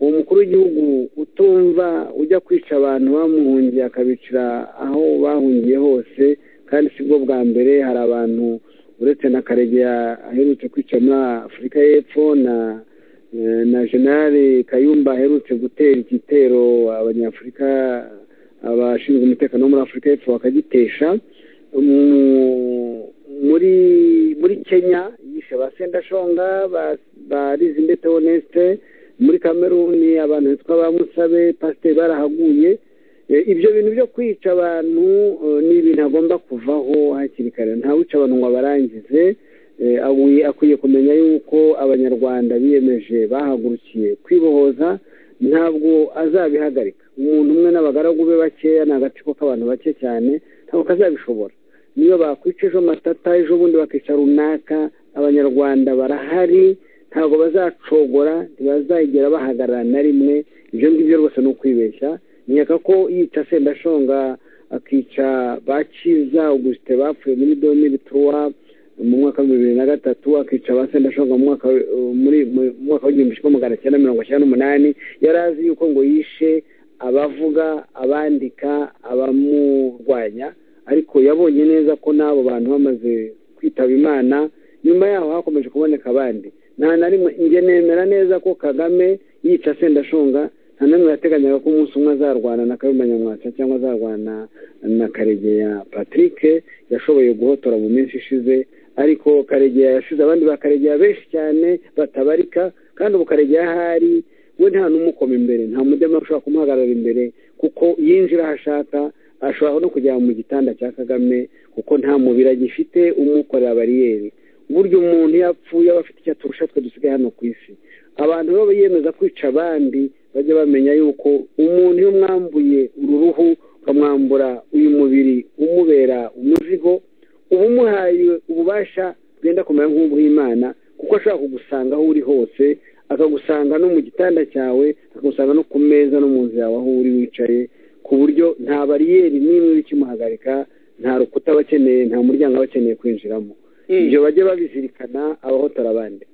w'igihugu utumva ujya kwica abantu bamuhungiye akabicira aho bahungiye hose kandi si bwo bwa mbere hari abantu uretse na karegeya aherutse kwica muri afurika y'epfo na na jenali kayumba aherutse gutera igitero abanyafurika abashinzwe umutekano wo muri afurika y'epfo bakagitesha muri muri kenya yishe ba sendashonga ba rizindete honesite muri kameruni abantu bitwa ba musabe pasiteri barahaguye ibyo bintu byo kwica abantu ni ibintu agomba kuvaho hakiri kare ntawica abantu ngo abarangize akwiye kumenya yuko abanyarwanda biyemeje bahagurukiye kwibohoza ntabwo azabihagarika umuntu umwe n'abagaragu be bakeya ni agatsiko k'abantu bake cyane ntabwo kazabishobora niyo bakwica ejo matata ejo bundi bakica runaka abanyarwanda barahari ntabwo bazacogora ntibazagera bahagarara na rimwe ibyo ngibyo rwose ni ukwibeshya nkeka ko yica sendashonga akica bakiza ugusite bapfuye muri domini turuwa mu mwaka wa bibiri na gatatu akica ba sendashonga mu mwaka w'igihumbi kimwe magana cyenda mirongo icyenda n'umunani yari azi yuko ngo yishe abavuga abandika abamurwanya ariko yabonye neza ko n'abo bantu bamaze kwitaba imana nyuma yaho hakomeje kuboneka abandi nta na rimwe njye nemera neza ko kagame yica sendashonga nta n'umwe yateganyaga ko umunsi umwe azarwana na kayumba nyamwasa cyangwa azarwana na karegeya patrick yashoboye guhotora mu minsi ishize ariko karegeya yashize abandi bakaregeya benshi cyane batabarika kandi ubu karegeya ahari we nta n'umukoma imbere nta mudema ushobora kumuhagarara imbere kuko yinjira aho ashaka ashobora no kujya mu gitanda cya kagame kuko nta mubiri agifite umukorera bariyeri burya umuntu iyo apfuye aba afite icyo aturusha twe dusigaye hano ku isi abantu baba biyemeza kwica abandi bajya bamenya yuko umuntu iyo mwambuye uruhu ukamwambura uyu mubiri umubera umuzigo uba umuhaye ububasha bwenda kumera nk'ubw'imana kuko ashobora kugusanga aho uri hose akagusanga no mu gitanda cyawe akagusanga no ku meza no mu nzu yawe aho uri wicaye ku buryo nta bariyeri n'imwe ikimuhagarika nta rukuta aba akeneye nta muryango aba akeneye kwinjiramo ibyo bajye babizirikana abahotora abandi